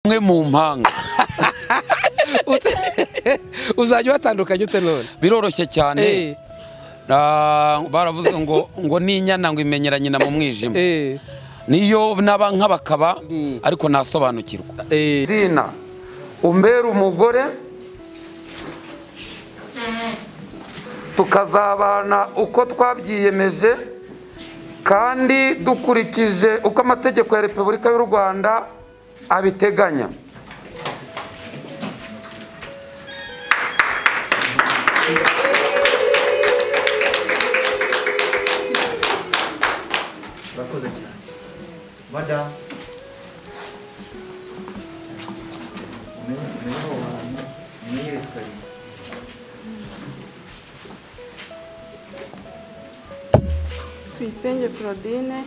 umwe mu mpanga uzajya uhatandukanye ute none biroroshye cyane Eh, Ah, baravuze ngo ngo n'inyana ngo imenyera nyina mu mwijima eh, niyo naba nk'abakaba Mm. ariko nasobanukirwa eh. Irina umbere umugore tukazabana uko twabyiyemeje kandi dukurikije uko amategeko ya repubulika y'u rwanda abiteganya Murakoze cyane madamu umenye aho hantu umenye esikariye tuyisenge claudine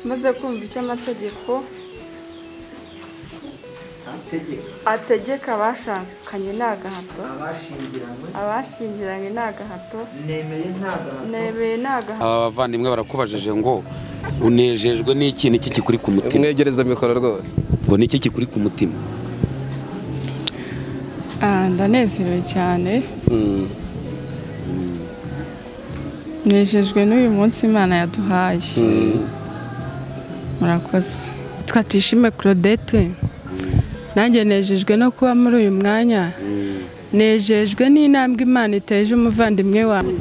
maze kumva icyo amategeko ategeka ategeka abashakanye ni agahato abashingiranywe abashyingiranywe ni agahato nemeye nta gahato nebeye ni agahato aba bavandimwe barakubajije ngo unejejwe n'iki n'iki kikuri ku mutima umwegereza mikoro rwose ngo n'iki kikuri ku mutima Ah, ndanezerewe cyane Mm. nejejwe n'uyu munsi imana yaduhaye murakoze twatishime claudette nanjye nejejwe no kuba muri uyu mwanya nejejwe n'intambwe imana iteje umuvandimwe wawe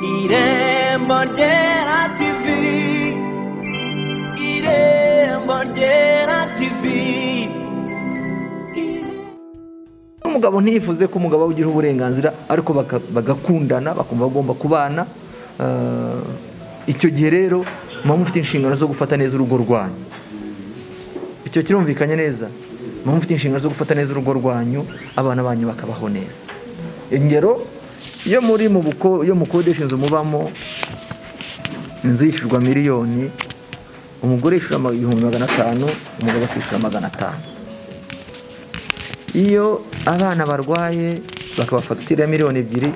irembo ryera tivi irembo ryera tivi umugabo ntiyifuze ko umugabo we ugira uburenganzira ariko baka- bagakundana bakumva bagomba kubana eh, icyo gihe rero muba mufite inshingano zo gufata neza urugo rwanyu icyo kirumvikanye neza muba mufite inshingano zo gufata neza urugo rwanyu abana banyu bakabaho neza ingero iyo muri mu buko iyo mukodesha inzu mubamo inzu yishyurwa miliyoni umugore yishyura ama- ibihumbi magana atanu umugabo akishyura magana atanu iyo abana barwaye bakaba fagitire ya miliyoni ebyiri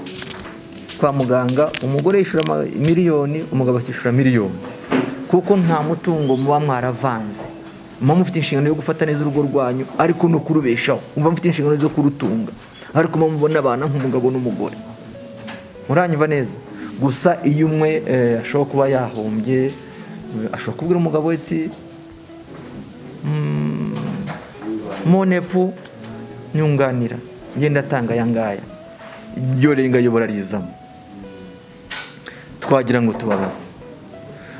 kwa muganga umugore yishyura ama- miliyoni umugabo akishyura miliyoni kuko nta mutungo muba mwaravanze muba mufite inshingano yo gufata neza urugo rwanyu ariko no kurubeshaho muba mufite inshingano zo kurutunga ariko muba mubona abana nk'umugabo n'umugore muranyumva neza gusa iyo umwe eh, ashobora kuba yahombye eh, ashobora kubwira umugabo we ati monepu nyunganira ngenda atanga aya ngaya iryo renga ayobora rizamo twagira ngo tubabaze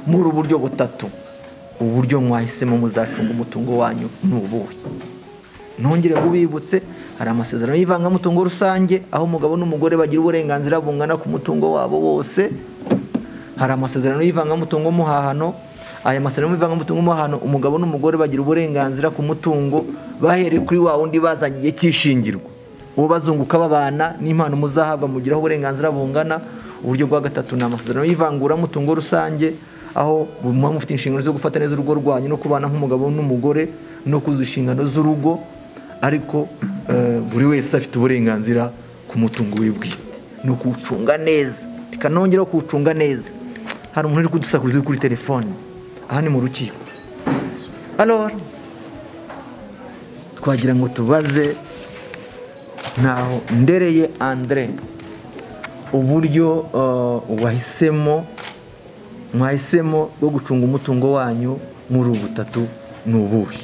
muri uburyo butatu uburyo mwahisemo muzacunga umutungo wanyu ni ubuhe ntongere bubibutse hari amasezerano y'ivangamutungo rusange aho umugabo n'umugore bagira uburenganzira bungana ku mutungo wabo wose hari amasezerano y'ivangamutungo muhahano aya masezerano y'ivangamutungo muhahano umugabo n'umugore bagira uburenganzira ku mutungo bahereye kuri wa wundi bazanye igihe cy'ishingirwa uwo bazunguka babana n'impano muzahabwa mugiraho uburenganzira bungana uburyo bwa gatatu ni amasezerano y'ivanguramutungo rusange aho muba mufite inshingano zo gufata neza urugo rwanyu no kubana nk'umugabo n'umugore no kuzuza inshingano z'urugo ariko eh, buri wese afite uburenganzira ku mutungo we bwite ni ukuwucunga neza reka nongeraho kuwucunga neza hari umuntu uri kudusakuriza uri kuri telefone aha ni mu rukiko alora twagira ngo tubaze ntaho ndereye andire uburyo eh, wahisemo mwahisemo bwo gucunga umutungo wanyu muri ubu butatu ni ubuhe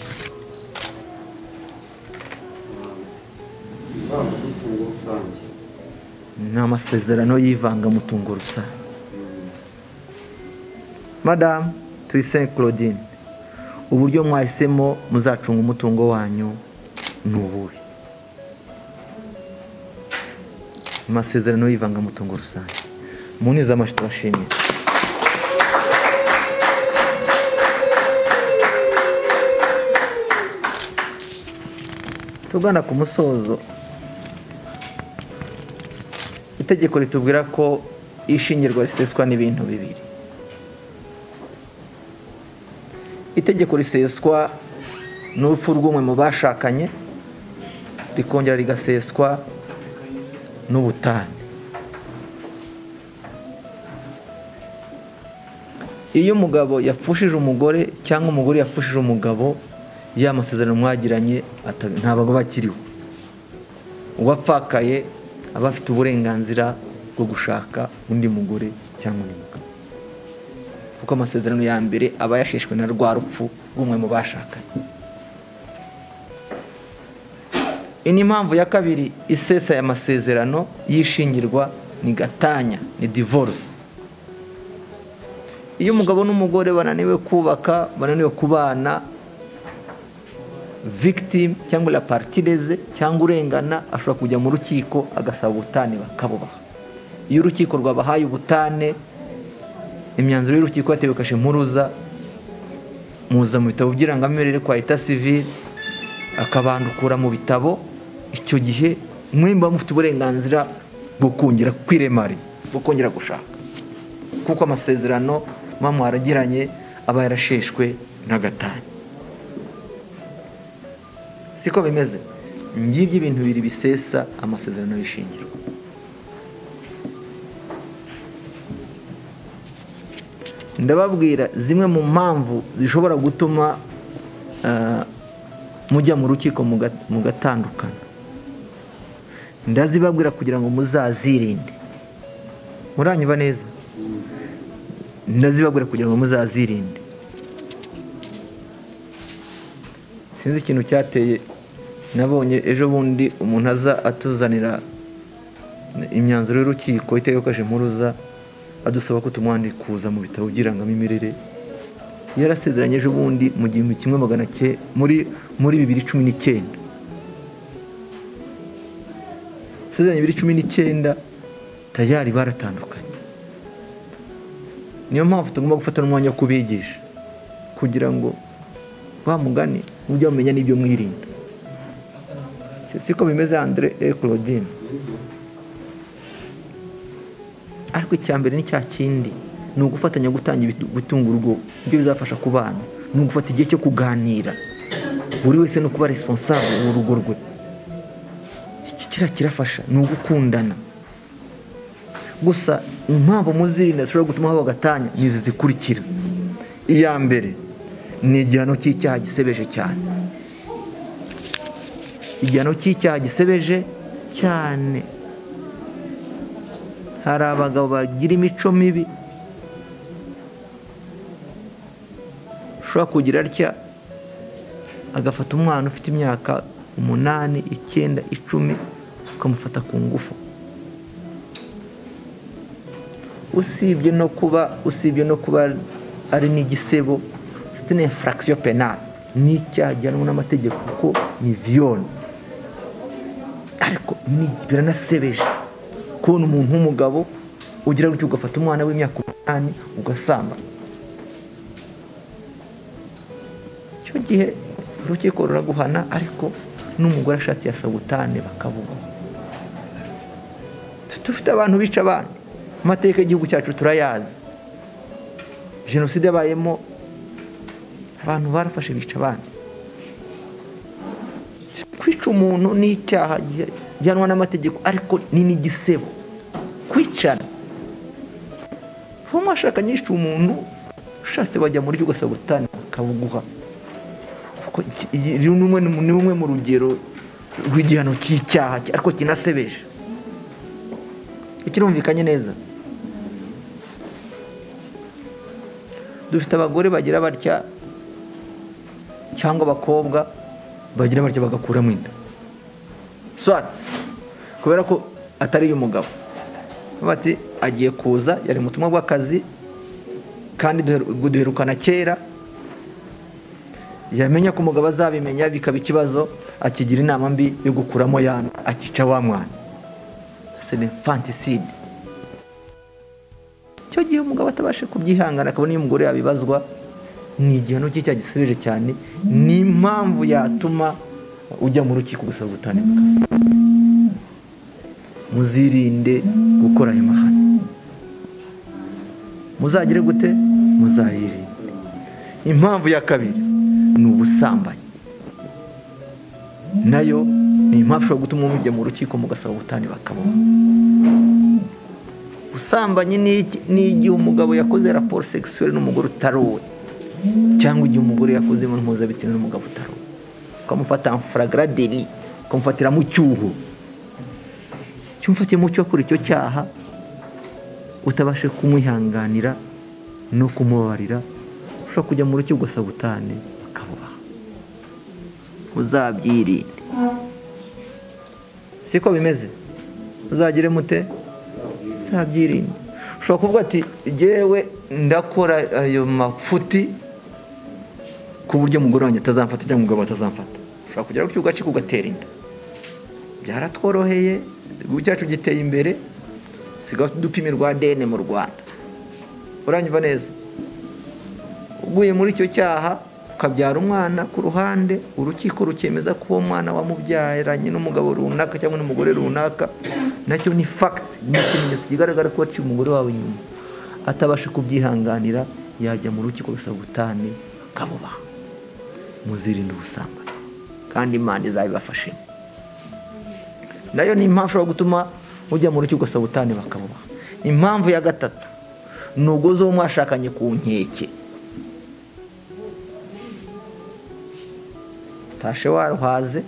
ni amasezerano y'ivangamutungo rusange madamu tuyise claudine uburyo mwahisemo muzacunga umutungo wanyu ni ubuhe amasezerano y'ivangamutungo rusange munize amashyi tubashimire tugana ku musozo itegeko ritubwira ko ishingirwa riseswa n'ibintu bibiri itegeko riseswa n'urupfu rw'umwe mu bashakanye rikongera rigaseswa n'ubutane iyo umugabo yapfushije umugore cyangwa umugore yapfushije umugabo ya masezerano mwagiranye ata- ntabwo bakiriho uwapfakaye aba afite uburenganzira bwo gushaka undi mugore cyangwa undi mugabo kuko amasezerano ya mbere aba yasheshwe na rwa rupfu rw'umwe mu bashakanye iyi ni impamvu ya kabiri isesa aya masezerano y'ishingirwa ni gatanya ni divorce iyo umugabo n'umugore bananiwe kubaka bananiwe kubana victim cyangwa la partireze cyangwa urengana ashobora kujya mu rukiko agasaba ubutane bakabubaha iyo urukiko rwabahaye ubutane imyanzuro y'urukiko yatewe kashe mpuruza muza mu bitabo by'irangamimerere kwa eta civile akabandukura mu bitabo icyo gihe mwe muba mufite uburenganzira bwo kongera kwiremari bwo kongera gushaka kuko amasezerano muba mwaragiranye aba yarasheshwe n'agatanya siko bimeze ngibyo ibintu bibiri bisesa amasezerano y'ishingiro ndababwira zimwe mu mpamvu zishobora gutuma eh, mujya mu rukiko muga- mugatandukana ndazibabwira kugira ngo muzazirinde muranyuba neza ndazibabwira kugira ngo muzazirinde sinzi ikintu cyateye nabonye ejo bundi umuntu aza atuzanira imyanzuro y'urukiko itegekoje mpuruza adusaba ko tumwandikuza mu bitabo by'irangamimerere yarasezeranye ejo bundi mu gihumbi kimwe magana cye muri muri bibiri cumi n'icyenda sezeranye bibiri cumi n'icyenda tayari baratandukanye niyo mpamvu tugomba gufata n'umwanya wo kubigisha kugira ngo wa mugani mujye mumenya n'ibyo mwirinda Si- siko bimeze Andre eh, Claudine ariko icya mbere ni cya kindi ni ugufatanya gutanga ibitu- gutunga urugo ibyo bizafasha ku bana ni ugufata igihe cyo kuganira buri wese no kuba responsable mu rugo rwe Iki kiriya kirafasha ni ugukundana gusa impamvu muzirinda zishobora gutuma haba agatanya ni izi zikurikira iya mbere ni igihano cy'icyaha gisebeje cyane igihano cy'icyaha gisebeje cyane hari abagabo bagira imico mibi ushobora kugira atya agafata umwana ufite imyaka umunani icyenda icumi ukamufata ku ngufu usibye no kuba usibye no kuba ari n'igisebo c'est une infraction penale ni icyaha gihanwa n'amategeko kuko ni viyoni ariko ni- biranasebeje kubona umuntu w'umugabo ugira gutyo ugafata umwana w'imyaka umunani ugasamba icyo gihe urukiko ruraguhana ariko n'umugore ashatse yasaba ubutane bakabuga dufite abantu bica abana amateka y'igihugu cyacu turayazi jenoside yabayemo abantu barafashe bica abana kwica umuntu ni icyaha gi- gihanwa n'amategeko ariko ni n'igisebo kwicana uwo mwashakanye yishe umuntu ushatse bajya muri ryo gasabutani bakabuguha kuko iki- iyi- ni rumwe mu- ni rumwe mu rugero rw'igihano cy'icyaha ariko kinasebeje kirumvikanye neza dufite abagore bagira batya cyangwa abakobwa bagira batya bagakuramo inda swati kubera ko atari iy'umugabo bati agiye kuza yari mu butumwa bw'akazi kandi duheru- duherukana kera yamenya ko umugabo azabimenya bikaba ikibazo akigira inama mbi yo gukuramo yanda akica wa mwana c'est l'infanticide icyo gihe umugabo atabashe kubyihangana akabona iyo umugore yabibazwa ni igihano cy'icyaha gisebeje cyane ni impamvu yatuma ujya mu rukiko gusaba ubutane muzirinde gukora ayo mahano muzagire gute muzayirinde impamvu ya kabiri ni ubusambanyi nayo ni impamvu ishobora gutuma mujya mu rukiko mugasaba ubutane bakabona ubusambanyi ni iki? ni igihe umugabo yakoze raporo sekisuweli n'umugore utari uwe cyangwa igihe umugore yakoze imibonano mpuzabitsina n'umugabo utari uwe ukamufata furagaradeni ukamufatira mu cyuho cyumfatiye mu cyo akora icyo cyaha utabashe kumwihanganira no kumubabarira ushobora kujya mu rukiko gusa butane bakabubaha muzabyirinde siko bimeze muzagire mute muzabyirinde ushobora kuvuga ati jyewe ndakora ayo mafuti ku buryo umugore wanjye atazamfata cyangwa umugabo atazamfata ushobora kugera ku kibuga cy'uko ugatera inda byaratworoheye igihugu cyacu giteye imbere sigaho udupimi rwa dene mu rwanda uranyumva neza uguye muri icyo cyaha ukabyara umwana ku ruhande urukiko rukemeza ko uwo mwana wamubyaranye n'umugabo runaka cyangwa n'umugore runaka nacyo ni fagiti ni ikimenyetso kigaragara ko waciye umugore wawe inyuma atabasha kubyihanganira yajya mu rukiko gusaba ubutane akabubaha muzirinde ubusambanyi kandi imana izabibafashemo nayo ni impamvu ishobora gutuma mujya mu rukiko sabutani bakabubaha impamvu ya gatatu ni uguze uwo mwashakanye ku nkeke utashe waruhaze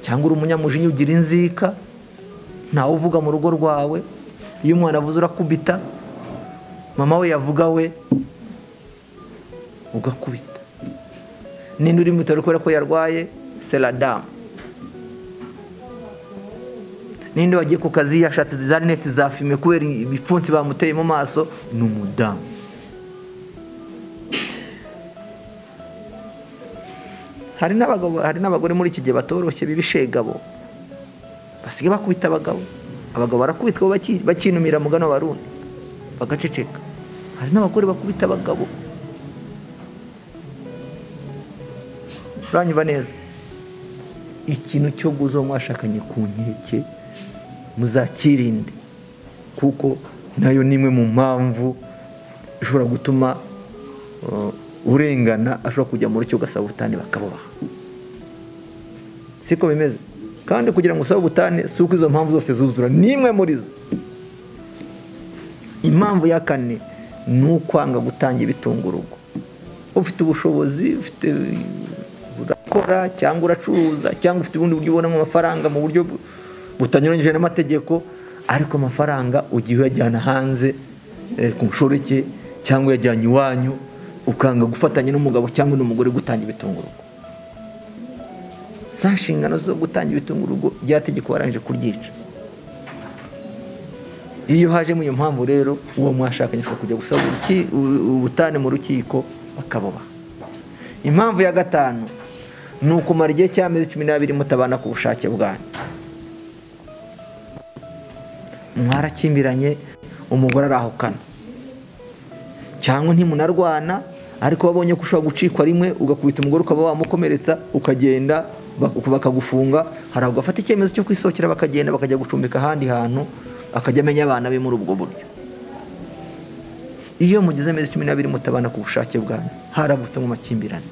cyangwa uri umunyamujinya ugira inzika ntawe uvuga mu rugo rwawe iyo umwana avuze urakubita mama we yavuga we ugakubita ninde uri mu bitaro kubera ko yarwaye seradamu ninde wagiye ku kazi yashatse za rinete za fime kubera ibipfunsi bamuteye mu maso ni umudamu hari n'abagabo hari n'abagore muri iki gihe batoroshye b'ibishegabo basigaye bakubita abagabo abagabo barakubitwa baki- bakinumira mugano baruna bagaceceka hari n'abagore bakubita abagabo uranyumva neza ikintu cyo guza uwo mwashakanye ku nkeke muzakirinde kuko nayo ni imwe mu mpamvu ishobora gutuma uh, urengana ashobora kujya mu rukiko ugasaba ubutane bakabubaha siko bimeze kandi kugira ngo usabe ubutane si uko izo mpamvu zose zuzura n'imwe muri zo impamvu ya kane ni ukwanga gutangira ibitunga urugo ufite ubushobozi ufite urakora cyangwa uracuruza cyangwa ufite ubundi buryo ubonamo amafaranga mu buryo bu- butanyuranyije n'amategeko ariko amafaranga ugiye uyajyana hanze eh, ku mushoreke cyangwa uyajyanye iwanyu ukanga gufatanya n'umugabo cyangwa n'umugore gutanga ibitunga urugo za nshingano zo gutanga ibitunga urugo ryategeko warangije kuryica iyo hajemo iyo mpamvu rero uwo mwashakanye ashobora kujya gusaba uruki- u- ubutane mu rukiko bakabuba impamvu ya gatanu ni ukumara igihe cy'amezi cumi n'abiri mutabana ku bushake bwanyu mwarakimbiranye umugore arahukana cyangwa ntimunarwana ariko wabonye ko ushobora gucikwa rimwe ugakubita umugore ukaba wamukomeretsa ukagenda bak- bakagufunga hari abagafata icyemezo cyo kwisohokera bakagenda bakajya gucumbika ahandi hantu akajya amenya abana be muri ubwo buryo iyo mugeze amezi cumi n'abiri mutabana ku bushake bwanyu haravutsemo amakimbirane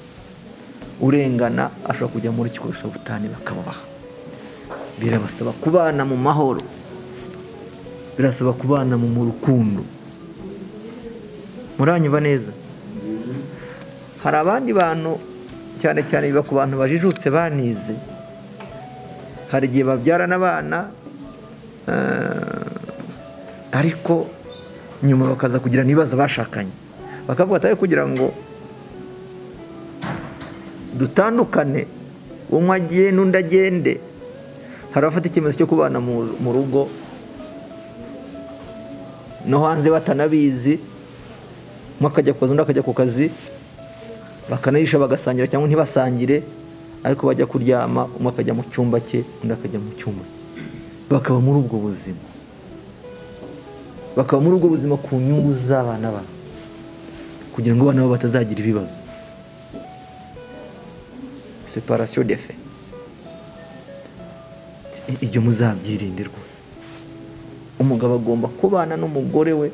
urengana ashobora kujya muri urukiko rusabutani bakabubaha birabasaba kubana mu mahoro birasaba kubana mu mu rukundo muranyumva neza hari abandi bantu cyane cyane biba ku bantu bajijutse banize hari igihe babyarana abana eh, ariko nyuma bakaza kugirana ibibazo bashakanye bakavuga ati "Ariko kugira ngo dutandukane umwe agiye n'undi agende hari abafata icyemezo cyo kubana mu- mu rugo no hanze batanabizi umwe akajya ku kazi undi akajya ku kazi bakanarisha bagasangira cyangwa ntibasangire ariko bajya kuryama umwe akajya mu cyumba cye undi akajya mu cyumba cye. bakaba muri ubwo buzima bakaba muri ubwo buzima ku nyungu z'abana babo kugira ngo abana babo batazagira ibibazo separasiyo defe ibyo muzabyirinde rwose umugabo agomba kubana n'umugore we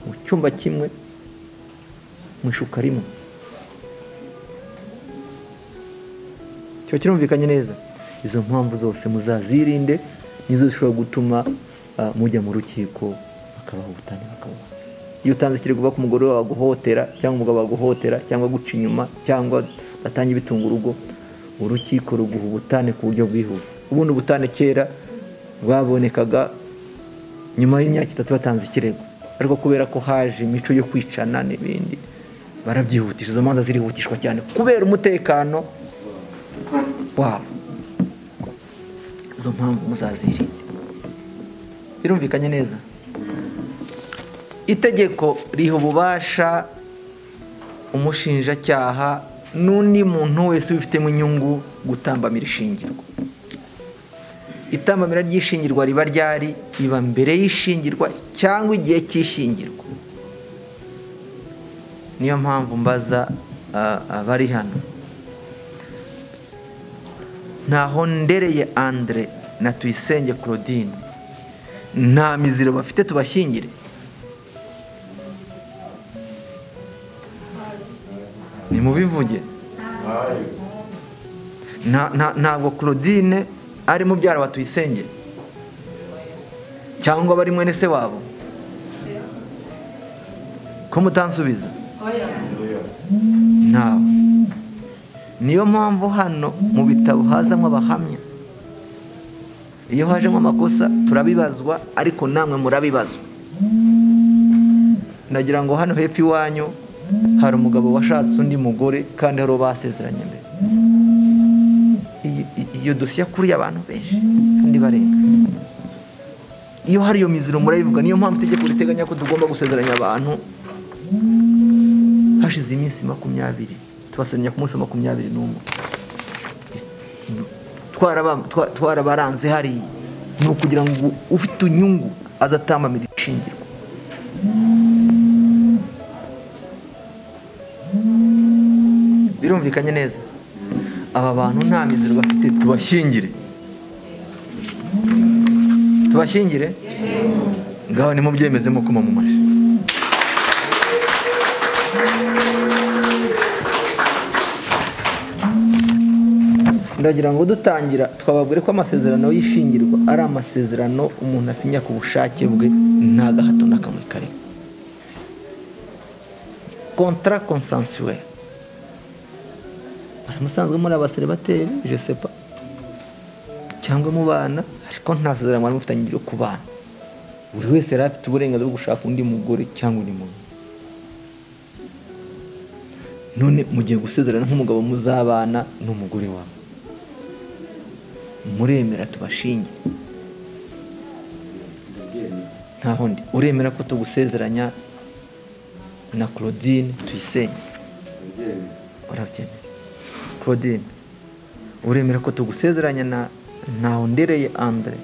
mu cyumba kimwe mu ishuka rimwe kiba kirumvikanye neza izo mpamvu zose muzazirinde nizo zishobora gutuma ah, mujya mu rukiko bakabaha ubutane bakabaha iyo utanze ikirego uvuga ko umugore wawe aguhotera cyangwa umugabo aguhotera cyangwa aguca inyuma cyangwa atange ibitunga urugo urukiko ruguha ubutane ku buryo bwihuse ubundi ubutane kera bwabonekaga nyuma y'imyaka itatu batanze ikirego ariko kubera ko haje imico yo kwicana n'ibindi barabyihutisha izo manza zirihutishwa cyane kubera umutekano wabo izo mpamvu muzazirinde birumvikanye neza itegeko riha ububasha umushinjacyaha n'undi muntu wese ubifitemo inyungu gutambamira ishingirwa itambamira ry'ishingirwa riba ryari riba mbere y'ishingirwa cyangwa igihe cy'ishingirwa niyo mpamvu mbaza ah, abari hano ntaho ndereye andire na tuyisenge claudine nta miziro bafite tubashyingire ni mubivuge Nta- nta- ntabwo claudine ari mubyara wa tuyisenge cyangwa bari mwene se wabo ko mutansubiza ntawe niyo mpamvu hano mu bitabo hazamo abahamya iyo hajemo amakosa turabibazwa ariko namwe murabibazwa nagira ngo hano hepfo iwanyu hari umugabo washatse undi mugore kandi hari uwo basezeranye mbere iyi- iyi- iyo dosiye kuriye abantu benshi kandi barenga iyo hari iyo miziro murayivuga niyo mpamvu itegeko riteganya ko tugomba gusezeranya abantu hashize iminsi makumyabiri tubasezeranya ku munsi wa makumyabiri n'umwe Twaraba- twa- twarabaranze hariya ni ukugira ngo ufite inyungu azatambamira ishingirwa birumvikanye neza aba bantu nta mizero bafite tubashyingire tubashyingire ngaho nimubyemeze mukoma mu mashi ndagira ngo dutangira twababwire ko amasezerano y'ishingirwa ari amasezerano umuntu asinya ku bushake bwe nta gahato na kamwe karimo kontara konsansuwere hari musanzwe muri abaseribateri je sepa cyangwa mu bana ariko nta sezerano mwari mufitanye ryo kubana buri wese yari afite uburenganzira bwo gushaka undi mugore cyangwa undi mugabo none mugiye gusezerana nk'umugabo muzabana n'umugore wawe muremera tubashinge ntaho ndi uremera ko tugusezeranya na claudine tuyisenge urabyemera claudine uremera ko tugusezeranya na ntaho ndereye andre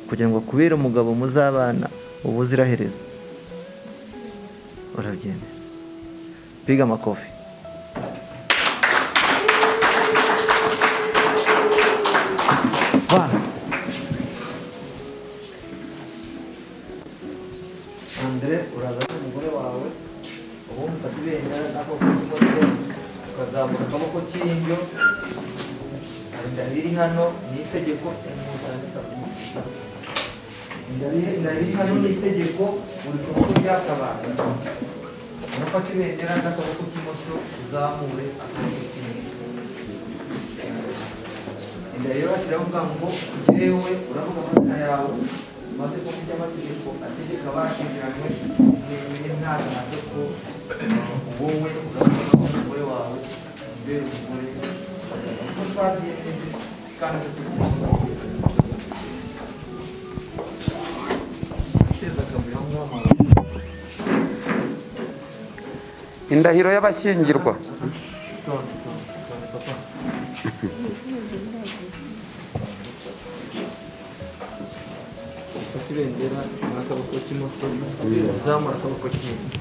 kugira ngo kubera umugabo muzabana ubuziraherezo urabyemera biga amakofi bana andre uraza n'umugore wawe ubundi ufata ibendera nako k'umutwe ukazamura akaboko k'indyo ndabiri hano ni itegeko ndabiri hano ni itegeko buri kuboko ryakabaye gufata ibendera n'akaboko k'imoso uzamure akaboko k'imoso inda rero bakiravuga ngo yewe uravuga amazina yawe maze ko mujya amategeko ategeka bashyingiranywe mwemeye nta gahato ko wowe uravuga ko umugore wawe ubera umugore kuko twagiye neza kandi tuteza akavuyo nk'uw'amabuye indahiro y'abashyingirwa Tony, Tony, Tony, papa. Ufata ibendera n'akaboko k'imoso uzamura akaboko k'indi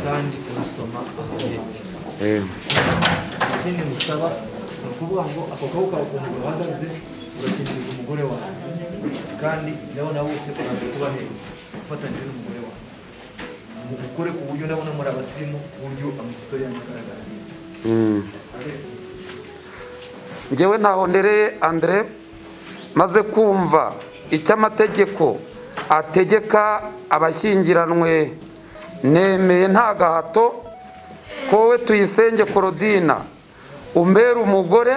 kandi urasoma aho hepfo ikindi musaba ni ukuvuga ngo ako kaboko kawe ukuntu gahagaze urakingiriza umugore wawe kandi nawe nawe wese uraza kuba hejuru ufatanyije n'umugore wawe mu gukore ku buryo ndabona muri abasirimu ku buryo amafoto yanyu agaragara ngewe ntahondereye andre maze kumva icyo amategeko ategeka abashyingiranwe nemeye nta gahato ko wowe tuyisenge korodina umbera umugore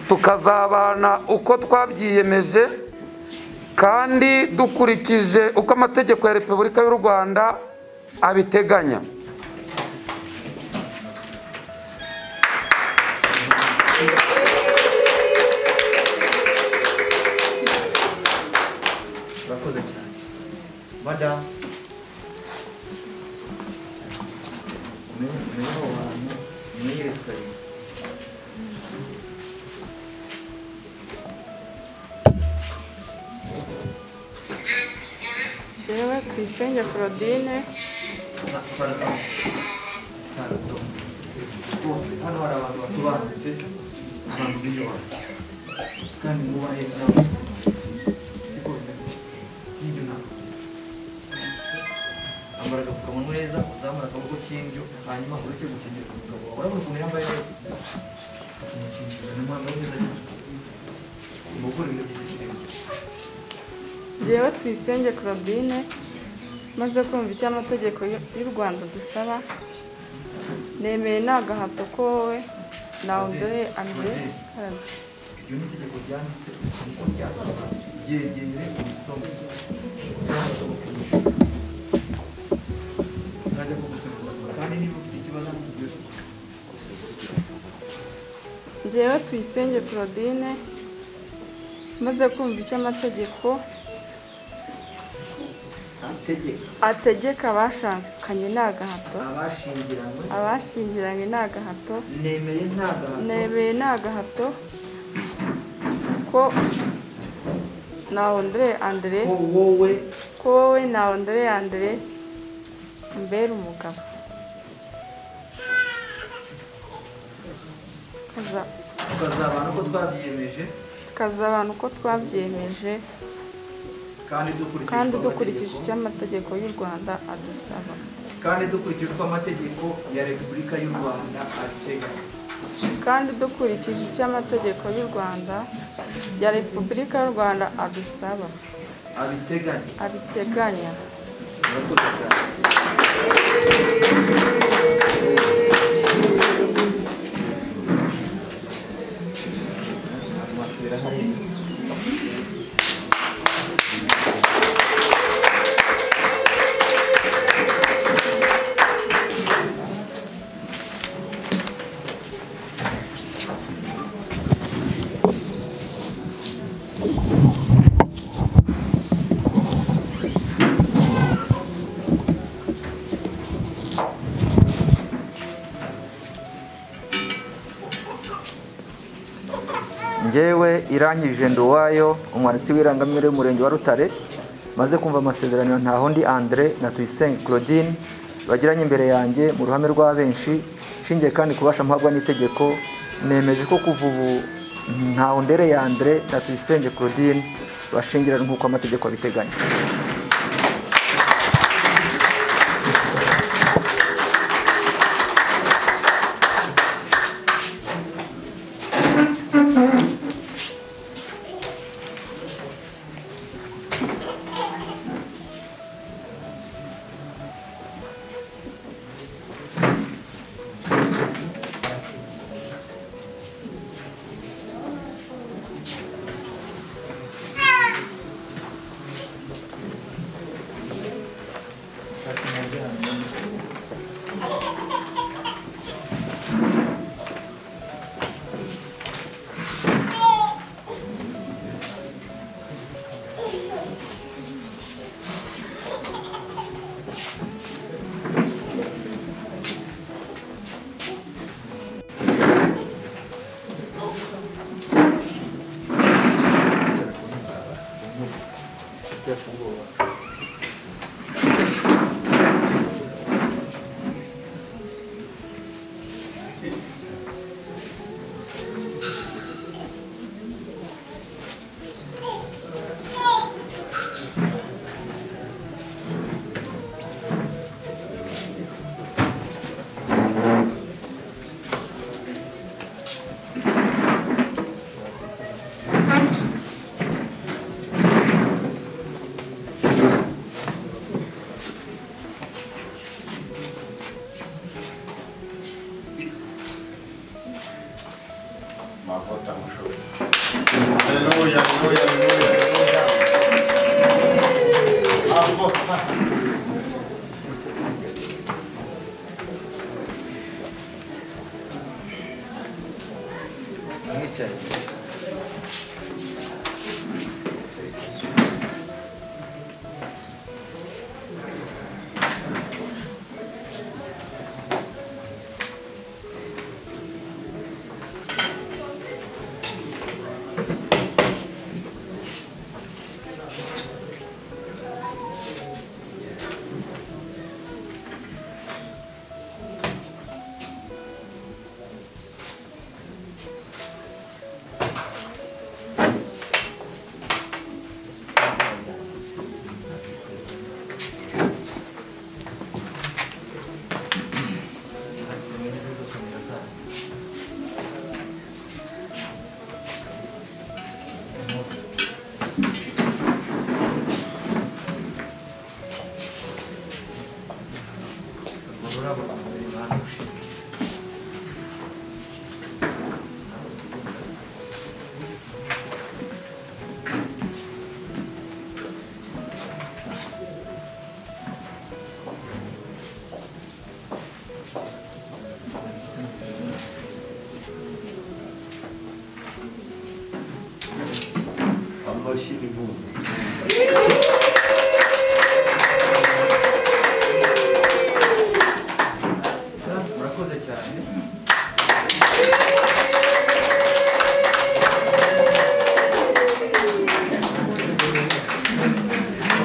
tukazabana uko twabyiyemeje kandi dukurikije uko amategeko ya repubulika y'u rwanda abiteganya urakoze cyane madamu umenye abo bantu umenye resitora yewe tuyisenge claudine hano hari abantu basobanutse abantu biyubaka kandi mwubahe n'abantu siko bimeze nk'ibyo ntabwo ambara agapfukamunwa neza uzamura akaboko k'indyo hanyuma ureke gukingira umugabo wawe urabona ukuntu yambaye neza umukingira ni umwambaro mwiza cyane umugore ibintu by'igisirimbo Njyewe tuyisenge Claudine maze kumva icyo amategeko y'u Rwanda adusaba nemeye nta gahato ko wowe nawe uduhe ande iryo ni itegeko ryanditse niko ryakabaye ryegeye umusoma ntajya kugusubiza kandi niba ufite ikibazo ntukigeze Njyewe tuyisenge Claudine maze kumva icyo amategeko ategeka ategeka abashakanye nta gahato abashyingiranywe abashyingiranywe nta gahato nemeye nta gahato nemeye nta gahato ko nawe uduhe andere ko wowe ko wowe nawe ndore yandere mbere umugabo Tukaza- tukazabana uko twabyiyemeje tukazabana uko twabyemeje kandi dukurikije kandi uko dukurikije amategeko- icyo amategeko y'u rwanda adusaba kandi dukurikije uko amategeko ya repubulika y'u rwanda abiteganya kandi dukurikije icyo amategeko y'u rwanda ya repubulika y'u rwanda adusaba abiteganya abiteganya murakoze cyane ngewe irangije nduwayo umwanditsi w'irangamimerere y'umurenge wa rutare maze kumva amasezerano ntahondi andre na tuyisenge claudine bagiranye imbere yanjye mu ruhame rwa benshi nshingiye kandi kubasha mpabwa n'itegeko nemeje ko kuva ubu ntahondere ya andre na tuyisenge claudine bashingiranwa nk'uko amategeko abiteganya Aleluya, aleluya, aleluya, aleluya. Ambo.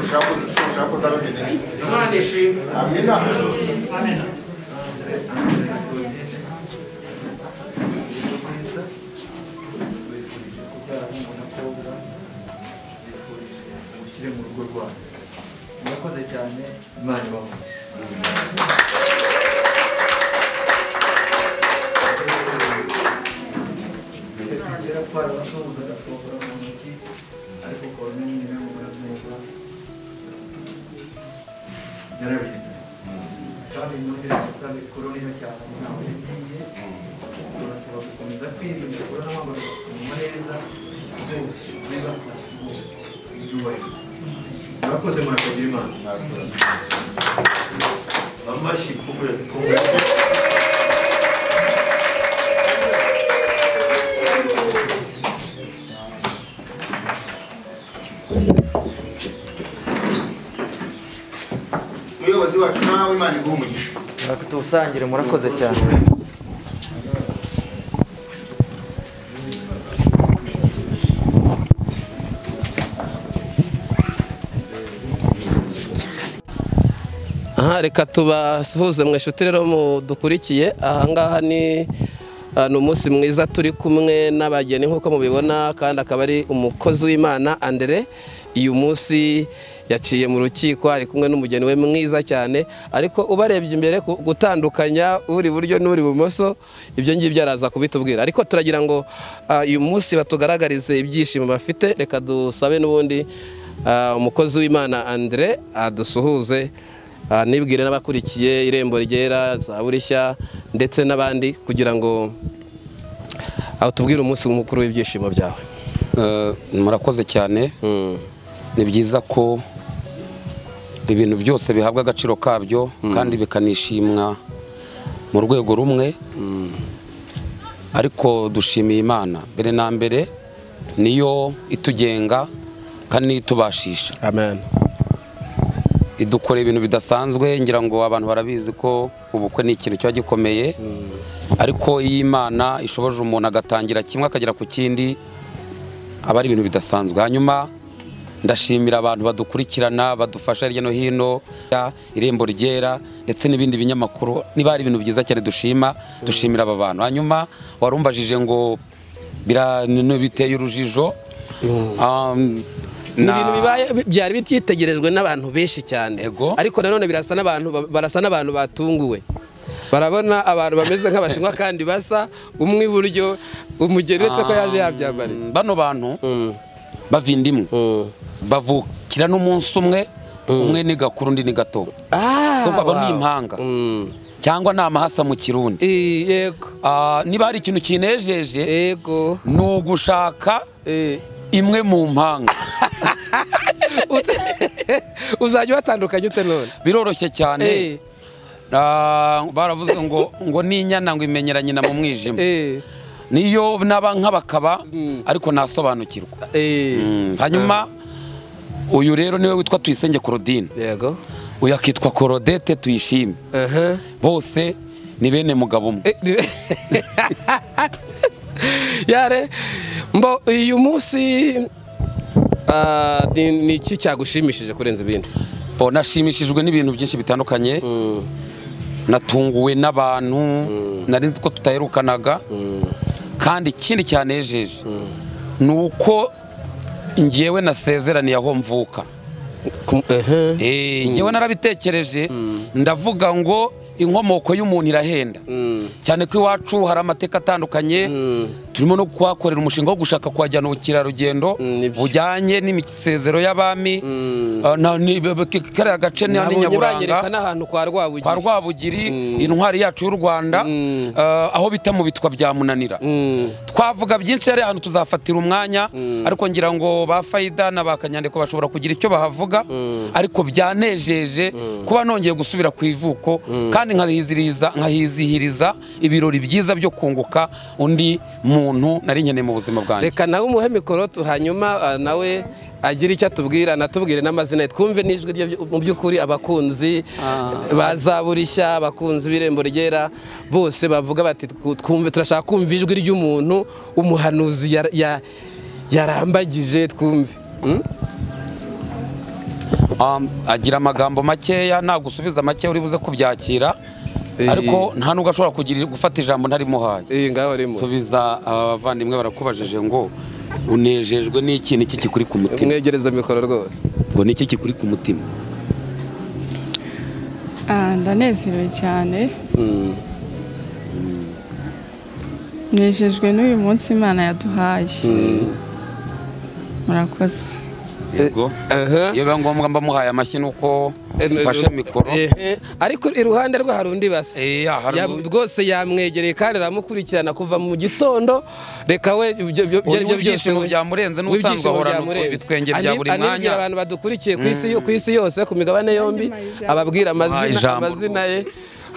Ushakoze ushakoze abageni. imana ishimwe Amina. Amashyi kubwe kubwe. Muyobozi wacu nawe Imana iguhe umugisha. tubusangire murakoze cyane aha reka tubasuhuze mu ishuri rero mudukurikiye ahangaha ni ah, ni umunsi mwiza turi kumwe n'abageni nk'uko mubibona kandi akaba ari umukozi w'imana andere uyu munsi yaciye mu rukiko ari kumwe n'umugeni we mwiza cyane ariko ubarebye imbere ku- gutandukanya uri iburyo n'uri ibumoso ibyo ngibyo araza kubitubwira ariko turagira ngo ah, uyu munsi batugaragarize ibyishimo bafite reka dusabe n'ubundi ah, umukozi w'imana andre adusuhuze Ah, nibwire n'abakurikiye irembo ryera za burishya ndetse n'abandi kugira ngo aho tubwire umunsi mukuru w'ibyishimo byawe Eh, murakoze cyane Mm, ni byiza ko ibintu byose bihabwa agaciro kabyo kandi bikanishimwa mu rwego rumwe ariko dushimiye imana mbere na mbere niyo itugenga kandi niyo itubashisha amen idukorera ibintu bidasanzwe ngira ngo abantu barabizi ko ubukwe ni ikintu kiba gikomeye ariko iyo imana ishoboje umuntu agatangira kimwe akagera ku kindi aba ari ibintu bidasanzwe hanyuma ndashimira abantu badukurikirana badufasha hirya no hino ya irembo ryera ndetse n'ibindi binyamakuru niba hari ibintu byiza cyane dushima dushimira aba bantu hanyuma warumbajije ngo bira- ni- biteye urujijo Um, ni na- ibintu bibaye bi- byari byitegerejwe n'abantu benshi cyane Ego. ariko nanone birasa n'abantu ba- barasa n'abantu batunguwe barabona abantu bameze nk'abashinwa kandi basa umwe iburyo umugeni uretse ko yaje yabyambariye Um, bano bantu Mm, bavindimwe mm. bavukira n'umunsi umwe umwe ni gakuru undi ni gato Ah, Ndumva aba ni wow. impanga. Mm. cyangwa ni amahasa mu kirundi Eh, yego Ah, niba hari ikintu kinejeje yego ni ugushaka Eh. imwe mu mpanga Ut- uzajya uhatandukanye ute none biroroshye cyane Eh, Ah, baravuze ngo ngo ni inyana ngo imenyera nyina mu mwijima eh, niyo naba nk'abakaba Mm. ariko nasobanukirwa eh. Mm, hanyuma uyu rero niwe witwa tuyisenge korodine yego uyu akitwa korodete tuyishime aha bose ni bene mugabo umwe Eh, di- yare mbo uyu munsi ah, ni ni iki cyagushimishije kurenza ibindi Oh, nashimishijwe n'ibintu byinshi bitandukanye natunguwe n'abantu nari nzi ko tutaherukanaga kandi ikindi cyanejeje ni uko ngewe nasezeraniye aho mvuka Ku- aha. Eh, ngewe narabitekereje ndavuga ngo inkomoko y'umuntu irahenda Mm, cyane ko iwacu hari amateka atandukanye Mm. turimo no kuhakorera umushinga wo gushaka kuhajyana ubukerarugendo Mm, nibyo. bujyanye n'imisezero y'abami Mm. Ah, na- ni- b- b- kariya gace ni ni nabonye nyaburanga banyereka n'ahantu kwa rwabugiri kwa rwabugiri Mm. intwari yacu y'u rwanda Mm. ah, aho bita mu bitwa bya munanira Mm, twavuga byinshi hari ahantu tuzafatira umwanya ariko ngira ngo ba fayida na ba kanyandiko bashobora kugira icyo bahavuga ariko byanejeje kuba nongeye gusubira ku ivuko kandi nkahiziriza- nkahizihiriza ibirori byiza byo kunguka undi muntu nari nkeneye mu buzima bwanjye reka nawe umuhe mikoro tu- hanyuma ah, nawe agire icyo atubwira anatubwire n'amazina ye twumve n'ijwi rye byu- mu by'ukuri abakunzi ba zaburishya abakunzi b'irembo ryera bose bavuga bati "Twu- twumve turashaka kumva ijwi ry'umuntu umuhanuzi yar- ya- yarambagije twumve Hmm? Um, agira amagambo makeya nagusubiza make uri buze kubyakira Eh. ariko nta nubwo ashobora kugira gufata ijambo ntarimuhaye iyi ngaho rimo subiza abavandimwe barakubajije ngo unejejwe n'ikintu iki kikuri ku mutima mwegereza mikoro rwose ngo ni iki kikuri ku mutima Ah, ndanezerewe cyane Hmm. nejejwe n'uyu munsi imana yaduhaye murakoze yego Aha. iyo biba ngombwa mba muhaye amashyi ni uko mfashe mikoro Ehe, ariko iruhande rwe hari undi basa Eh, ya, hari Ya- undi. rwose yamwegereye kandi aramukurikirana kuva mu gitondo reka we ibyo byo- Uyu ibyo ari byo byose w'ibyishimo we- byamurenze n'ubusanzwe w'ibyishimo ahorana byamurenze. ibitwenge bya Ani- buri anibwira mwanya. abantu badukurikiye ku isi ku isi yose ku migabane yombi ababwira amazina ijambo amazina ye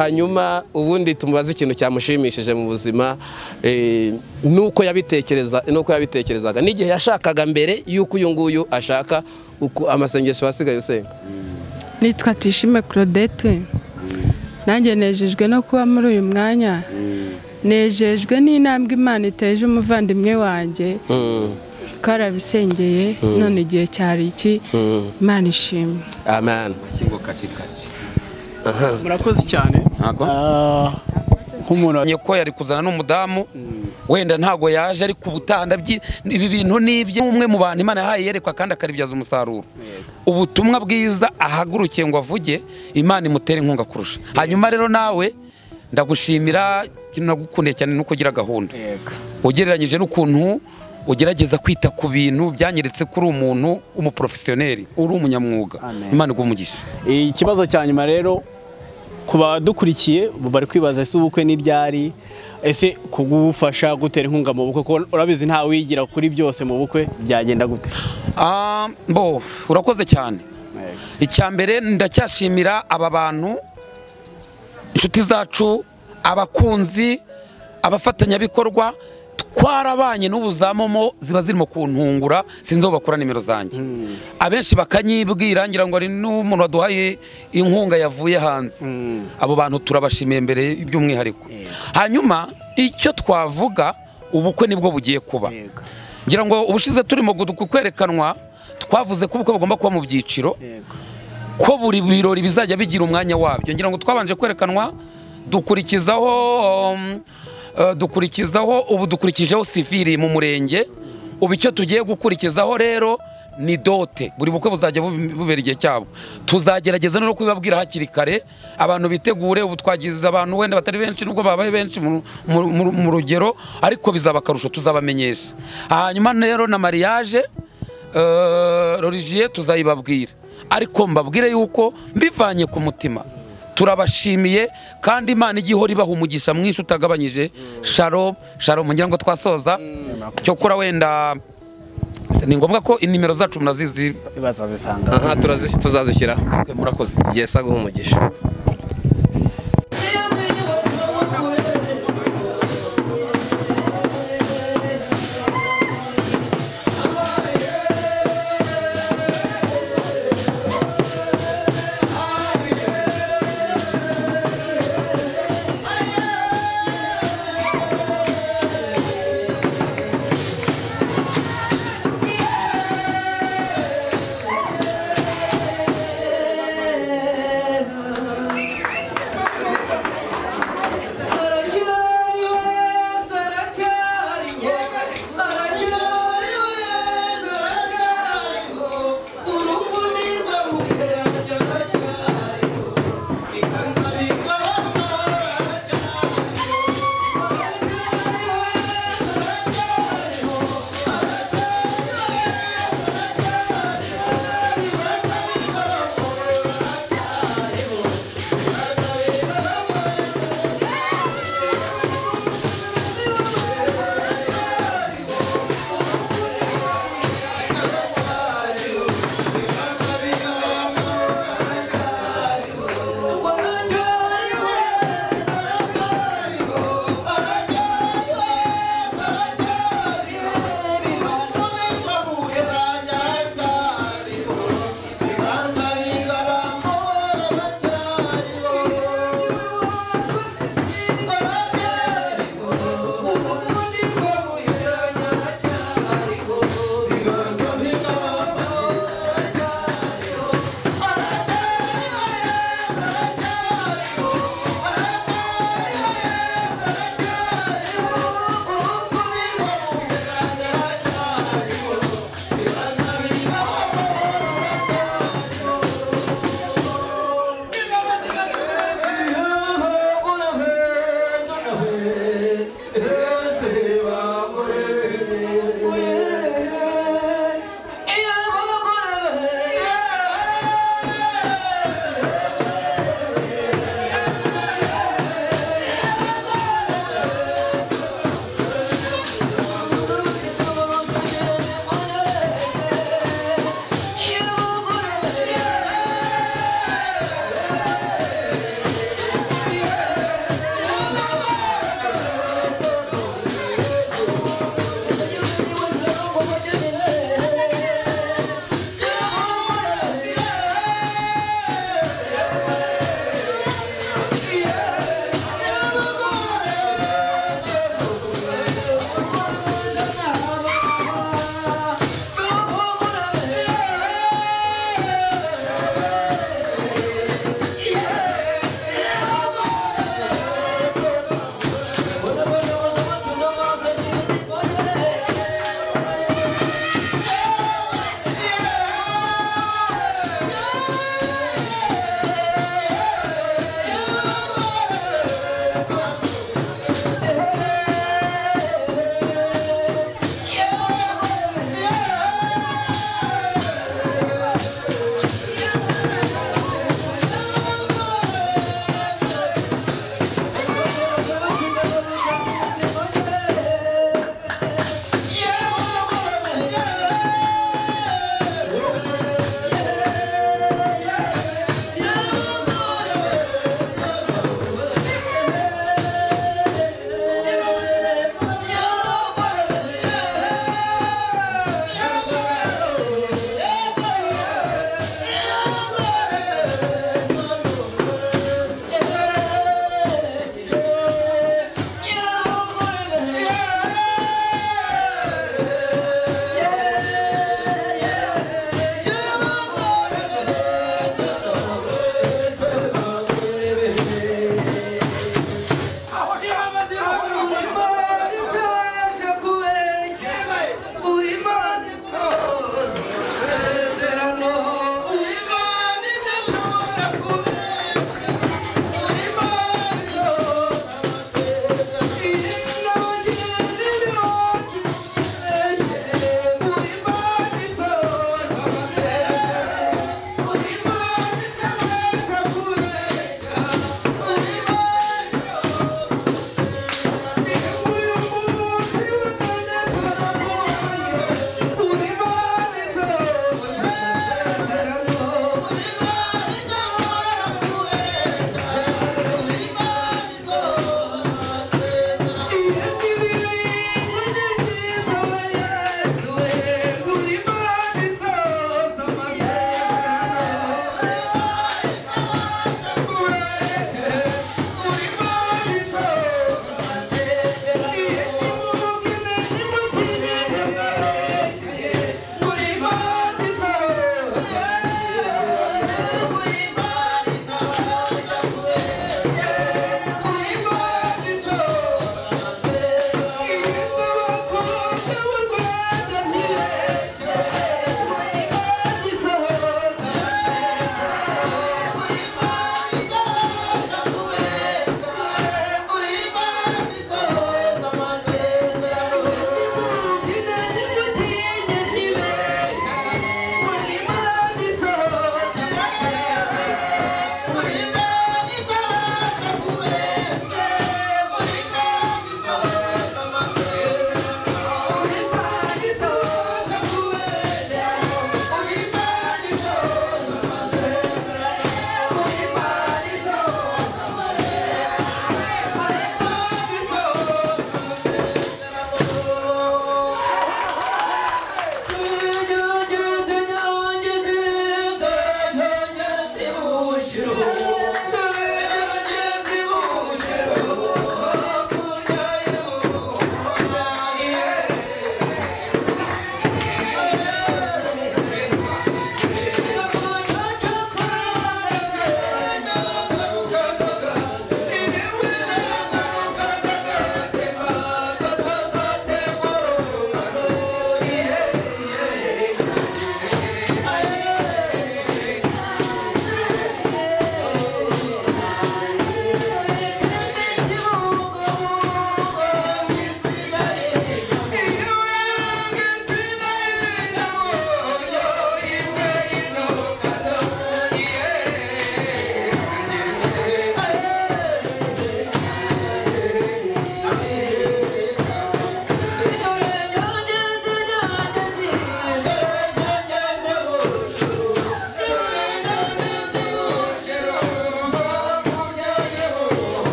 hanyuma ubundi tumubaze ikintu cyamushimishije mu buzima eh, nuko yabitekereza nuko yabitekerezaga n'igihe yashakaga mbere y'uko uyu nguyu ashaka uko amasengesho wasigaye usenga nitwa tishime claudette nanjye nejejwe no kuba muri uyu mwanya nejejwe n'intambwe imana iteje umuvandimwe wanjye Mm. twarabisengeye none igihe cyari iki imana ishimwe amen murakoze cyane ntago Ah, nk'umuntu wa- Menye ko yari kuzana n'umudamu wenda ntago yaje ariko ubutaha ndabyi ibi bintu nibye umwe mu bantu imana yahaye yerekwa kandi akaribyaza umusaruro ubutumwa bwiza ahagurukiye ngo avuge imana imutere inkunga kurusha hanyuma rero nawe ndagushimira ikintu nagukundiye cyane nuko ugira gahunda Yego. ugereranyije n'ukuntu ugerageza kwita ku bintu byanyeretse ko uri umuntu w'umuporofesiyoneri uri umunyamwuga Amen. imana igumugisha Eh, ikibazo cya nyuma rero ku badukurikiye ubu bari kwibaza ese ubukwe ni ryari ese kugufasha gutera inkunga mu bukwe kuko urabizi nta wigira kuri byose mu bukwe byagenda gute Ah, bo urakoze cyane icya mbere ndacyashimira aba bantu inshuti zacu abakunzi abafatanyabikorwa twarabanye n'ubuzamomo ziba zirimo kuntungura sinzi aho bakura nimero zanjye abenshi bakanyibwira ngira ngo hari n'umuntu waduhaye inkunga yavuye hanze abo bantu turabashimiye mbere by'umwihariko hanyuma icyo twavuga ubukwe nibwo bugiye kuba ngira ngo ubushize turimo kwerekanwa twavuze ko ubukwe bugomba kuba mu byiciro ko buri birori bizajya bigira umwanya wabyo ngira ngo twabanje kwerekanwa dukurikizaho um, eh, dukurikizaho ubu dukurikijeho sivili mu murenge ubu icyo tugiye gukurikizaho rero ni dote buri bukwe buzajya bu- bubera igihe cyabo tuzagerageza no kubibabwira hakiri kare abantu bitegure ubu twagize abantu wenda batari benshi nubwo babaye benshi mu- mu- mu mu rugero ariko bizaba akarusho tuzabamenyesha hanyuma rero na mariage rorigiye tuzayibabwira ariko mbabwire yuko mbivanye ku mutima turabashimiye kandi imana igihora ibaha umugisha mwinshi utagabanyije sharo sharo ngira ngo twasoza cyokora wenda ni ngombwa ko inimero zacu munazizi bazazisanga aha turazi- tuzazishyiraho murakoze yesi aguha umugisha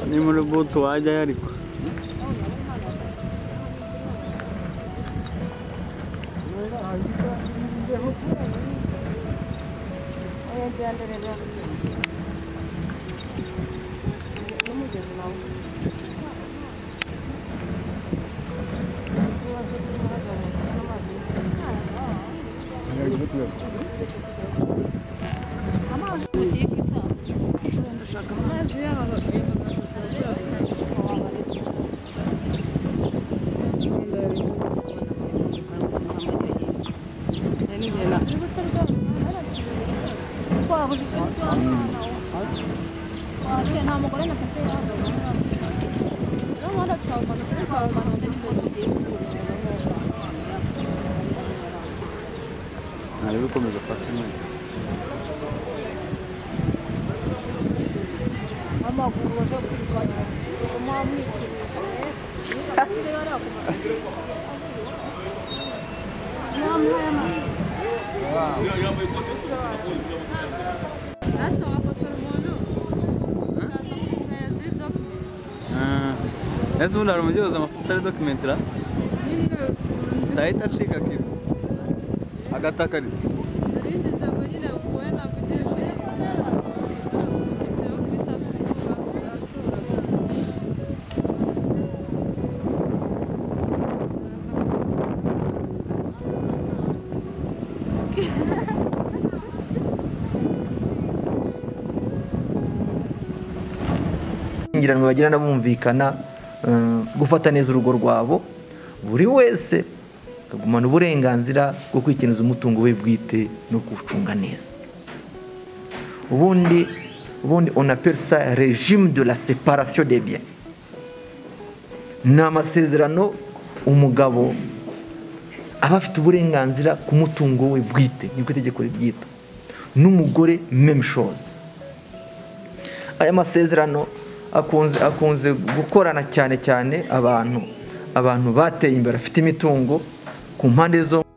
ni muri butu wajyayo ariko ese ubundi hari umubyeyi uzi amafoto ari dokumenti ra sahita acika akibu agatakarita ishyingiranwa bagirana bumvikana eh, gufata neza urugo rwabo buri wese akagumana uburenganzira bwo kwikeneza umutungo we bwite no kuwucunga neza ubundi ubundi on appelle ça régime de la séparation des biens ni amasezerano umugabo aba afite uburenganzira ku mutungo we bwite nibwo itegeko ribyita n'umugore même chose aya masezerano akunze akunze gukorana cyane cyane abantu abantu bateye imbere bafite imitungo ku mpande zombi